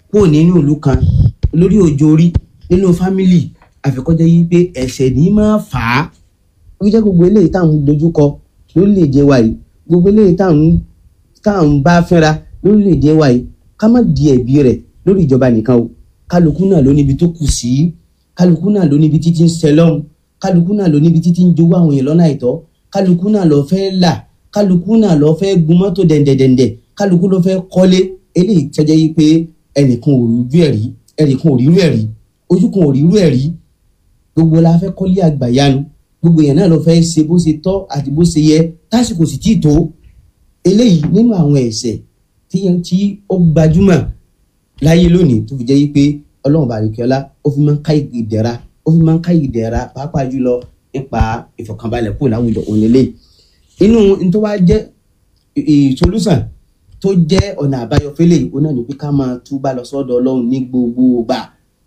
kúrò nínú ìlú kan lórí òjò orí nínú fámìlì àfikọ́jẹ́ yìí pé ẹ̀ṣẹ̀ ní máa fà á ó jẹ́ gbogbo eléyìí táwọn dojúkọ lórílẹ̀‐èdè wa yìí gbogbo eléyìí táwọn táwọn bá fẹ́ra lórílẹ̀‐èdè wa yìí ká má di ẹ̀bi rẹ̀ lórí ìjọba nìkan o kálukú náà ló níbi tó kù sí kálukú náà ló níbi títí ń sẹlọ́hún kálukú náà ló níbi títí ń jowó àwọn èèyàn lọ́nà àìtọ́ kálukú náà lọ fẹ́ là kálukú náà lọ fẹ́ gun mọ́tò dẹ̀ndẹ̀dẹ̀ndẹ̀ kálukú ló fẹ́ kọ́lé eléyìí tẹ́jẹ́ yìí pé ẹnìkan ò rí ẹ̀rí ẹnìkan ò rí rú ẹ̀rí ojú kan ò rí rú ẹ̀rí gbogbo la fẹ́ kọ́lé àgbàyanu gbogbo èèyàn náà lọ fẹ́ ṣe bó ṣe tọ́ àti bó ṣe yẹ tásìkò sì tí ì tó eléyìí nínú àwọn ẹ̀ṣẹ̀ tí tí ó gbajúmọ̀ láyé lónìí tó fi jẹ́ yìí pé ọlọ́run bàríkẹ́lá ó fi máa ń ká ìdẹ̀ra ó fi máa ń ká ìdẹ̀ra pàápàá jùlọ nípa ìfọ̀kànbalẹ̀ kúrò láwùjọ òun lélẹ̀ inú tó wá jẹ́ ìsolúsàn tó jẹ́ ọ̀nà àbáyọ fẹ́lẹ̀ òun náà ní pé ká máa túbà lọ sọ́dọ̀ ọlọ́run ní gbogbo ìgbà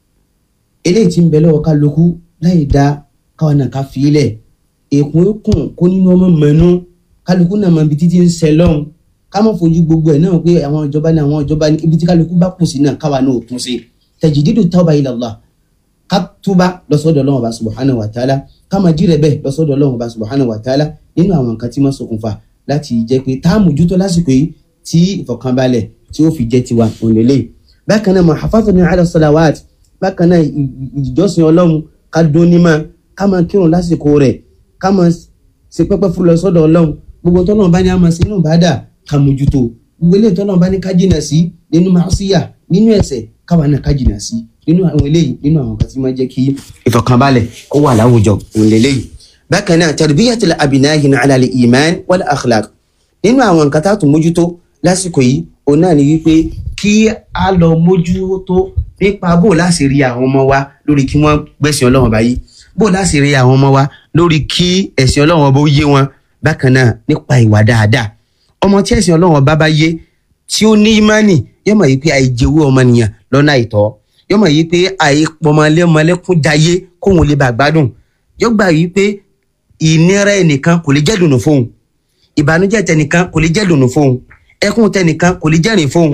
eléyìí tí ń bẹ lọ́wọ́ kálukú láì dá káwọn náà ká fi ilẹ̀ èkún kùn kó nínú ọmọ mẹ́nu kálukú náà máa bi títí ń sẹ lọ́hùn ká má fojú gbogbo ẹ̀ náà pé àwọn ìjọba ní àwọn ìjọba ní ibi tí kálukú bá kù sí náà káwa náà ò tún sí tajdidu tawba ila Allah ká túbà lọ́sọ́dọ̀ Ọlọ́run Ọba subhanahu wa ta'ala ká máa jí rẹ̀ bẹ́ẹ̀ lọ́sọ́dọ̀ Ọlọ́run Ọba subhanahu wa ta'ala nínú àwọn nǹkan tí wọ́n ṣokùnfà láti jẹ́ pé tá a mójútó lásìkò yìí tí ìfọ̀kànbalẹ̀ tí ó fi jẹ́ tiwa òǹlẹ̀lẹ̀ bákan náà muhafazatun ala salawat bákan náà ìjọsìn Ọlọ́run ká dún ní máa ká máa kírun lásìkò rẹ̀ ká máa ṣe pẹ́pẹ́ fún lọ sọ́dọ̀ Ọlọ́run gbogbo tọ́lọ́run bá ní a máa ṣe inú ìbádà ká mójútó gbogbo eléyìí tọ́lọ́run bá ní ká jìnà sí nínú màásíyà nínú ẹ̀ṣẹ̀ káwa náà ká jìnà sí nínú àwọn eléyìí nínú àwọn kan tí máa jẹ́ kí ìfọ̀kànbalẹ̀ kó wà láwùjọ òun lélẹ́yìí bákan náà tarbiyatul abinahi ala al-iman wal akhlaq nínú àwọn nǹkan tá a tún mójútó lásìkò yìí òun náà ni wípé kí a lọ mójútó nípa bó láti rí àwọn ọmọ wa lórí kí wọ́n gbẹ̀sìn Ọlọ́run báyìí bó láti rí àwọn ọmọ wa lórí kí ẹ̀sìn Ọlọ́run bó yé wọn bákan náà nípa ìwà dáadáa ọmọ tí ẹ̀sìn Ọlọ́run bá bá yé tí ó ní ìmánì yóò mọ̀ yìí pé àìjẹwó ọmọnìyàn lọ́nà àìtọ́ yóò mọ̀ yìí pé àìpọmọlẹ́mọlẹ́kún jayé kóhun lè bá gbádùn yóò gbà yìí pé ìnira ẹnìkan kò lè jẹ́ dùnú fóun ìbànújẹ́ tẹnìkan kò lè jẹ́ dùnú fóun ẹkún tẹnìkan kò lè jẹ́rìn fóun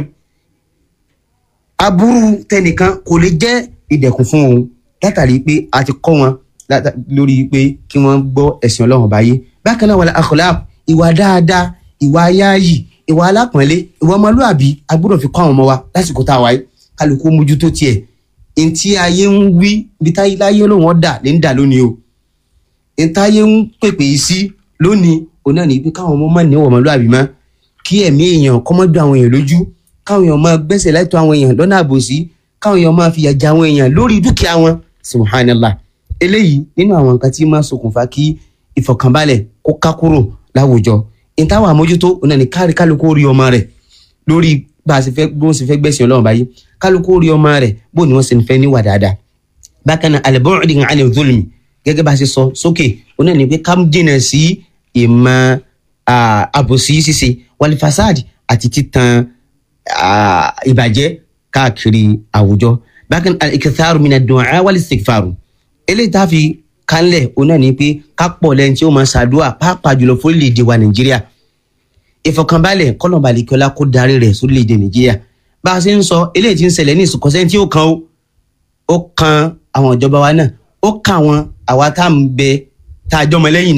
aburú tẹnìkan kò lè jẹ́ ìdẹ̀kùn fún òun látàrí pé a ti kọ́ wọn lórí pé kí wọ́n gbọ́ ẹ̀sìn Ọlọ́run báyé bákan náà wal akhlaq ìwà dáadáa ìwà ayáyì ìwà alápọ̀nlé ìwà ọmọlúàbí a gbọ́dọ̀ fi kọ́ àwọn ọmọ wa lásìkò tá a wáyé kálukú mójútó tiẹ̀ ntí ayé ń wí bí táyé láyé lóun ọ̀dà lè ń dà lónìí o ntáyé ń pèpè sí lónìí òun náà ní pé káwọn ọmọ má ní ọmọlúàbí mọ́ kí ẹ̀mí èèyàn kọ́mọ́dún àwọn èèyàn lójú káwọn èèyàn máa gbẹ́sẹ̀ láìtọ́ àwọn èèyàn lọ́nà àbòsí káwọn èèyàn máa fìyà jẹ àwọn èèyàn lórí dúkìá wọn subhanallah eléyìí nínú àwọn nǹkan tí máa ṣokùnfà kí ìfọ̀kànbalẹ̀ kó ká kúrò láwùjọ ìtawà àmójútó òun náà ní kárí kálukú rí ọmọ rẹ̀ lórí bá a ṣe fẹ́ bó ṣe fẹ́ gbẹ̀sìn Ọlọ́run báyìí kálukú rí ọmọ rẹ̀ bó ni wọ́n ṣe ń fẹ́ níwà dáadáa bákan náà al-bu'd 'an al-zulm gẹ́gẹ́ bá a ṣe sọ sókè òun náà ní pé ká jìnnà sí ìmọ̀ àbòsí ṣíṣe wal fasad àti títan ìbàjẹ́ káàkiri àwùjọ bákan al-iktharu mina ad-du'a wal-istighfar eléyìí tá a fi kánlẹ̀ òun náà ní pé ká pọ̀ lẹ́yìn tí ó máa ṣàdúrà pàápàá jùlọ fórílẹ̀-èdè wa nàìjíríà ìfọ̀kànbalẹ̀ kọ́nàbalẹ̀ kíọ́lá kó darí rẹ̀ sórílẹ̀-èdè nàìjíríà bá a ṣe ń sọ eléyìí tí ń ṣẹlẹ̀ ní ìsìnkọ́sẹ́ tí ó kan ó kan àwọn ìjọba wa náà ó kan àwọn àwa tá à ń bẹ tá a jọmọ lẹ́yìn